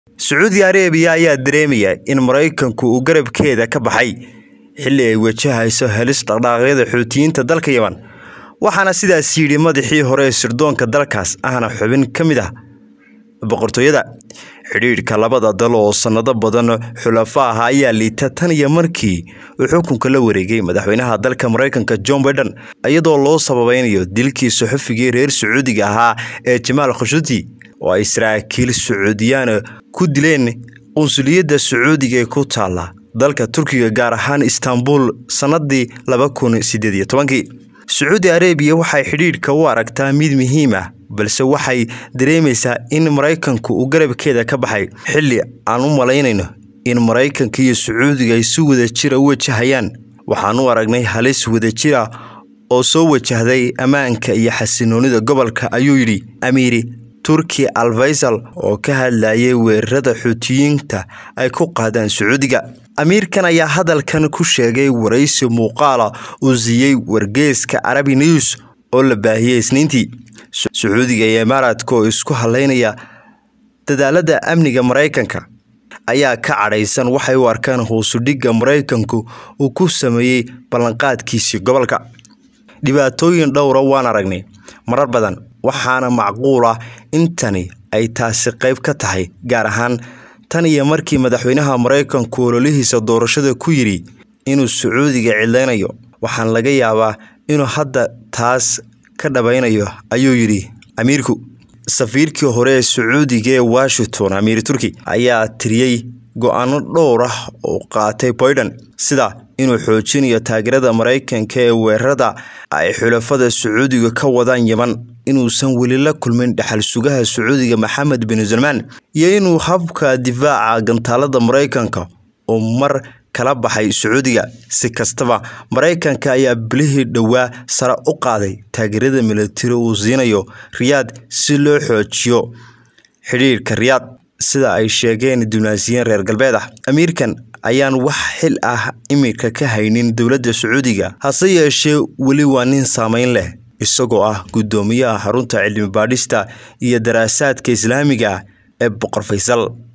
sacuudi arabiya ayaa dareemaya in maraykanku uu garabkeeda ka baxay xilli ay wajahayso helis dhaqdhaaqyada xuutiyiinta dalka yeman waxaana sidaas yidhi madaxii hore ee sirdoonka dalkaas ahna xubin ka mid ah boqortooyada xidhiidhka labada dal oo sannado badan xulafo ah ayaa liita tan iyo markii uu xukunka la wareegay madaxweynaha dalka maraykanka john baiden iyadoo loo sababeynayo dilkii saxufigii reer sacuudiga ahaa ee jamaal khashuti oo ay saraakiil sacuudiyaan ku dileen qunsuliyadda sacuudiga ee ku taala dalka turkiga gaar ahaan istanbul sannadii laba kun sideed iyo tobankii sacuudi arabiya waxay xidhiidhka u aragtaa mid muhiim ah balse waxay dareemaysaa in maraykanku uu garabkeeda ka baxay xilli aan u malaynayno in maraykanka iyo sacuudiga ay si wadajira u wajahayaan waxaan u aragnay halis wadajira oo soo wajahday ammaanka iyo xasinoonida gobolka ayuu yidhi amiiri turki alfaysal oo ka hadlayay weerarada xuutiyiinta ay ku qaadaan sacuudiga amiirkan ayaa hadalkan ku sheegay waraysi muuqaala uu siiyey wargeeska carabi news oo la baahiyey isniintii sacuudiga iyo imaaraadka oo isku haleynaya dadaalada amniga maraykanka ayaa ka cadhaysan waxay u arkaan hoosudhigga maraykanku uu ku sameeyey ballanqaadkiisii gobolka dhibaatooyin dhowra waan aragnay marar badan waxaana macquul ah in tani ay taasi qayb ka tahay gaar ahaan tan iyo markii madaxweynaha maraykanku ololihiisa doorashada ku yidhi inuu sacuudiga cidlaynayo waxaan laga yaabaa inuu hadda taas ka dhabaynayo ayuu yidhi amiirku safiirkii hore ee sacuudiga ee washington amiir turki ayaa tiriyey go-aano dhowr ah oo qaatay baiden sida inuu xoojinayo taageerada maraykanka ee weerarada ay xulafada sacuudiga ka wadaan yeman inuusan weli la kulmin dhexal sugaha sacuudiga maxamed bin salmaan iyo inuu habka difaaca gantaalada maraykanka uu mar kala baxay sacuudiga si kastaba maraykanka ayaa bilihii dhowaa sare u qaaday taageerada militari uu siinayo riyaad si loo xoojiyo xidhiirka riyaad sida ay sheegeen dibnaasiyiin reer galbeed ah amiirkan ayaan wax xil ah iminka ka haynin dowladda sacuudiga hase yeeshee weli waa nin saameyn leh isagoo ah guddoomiyaha xarunta cilmi baadhista iyo daraasaadka islaamiga ah ee boqor faysal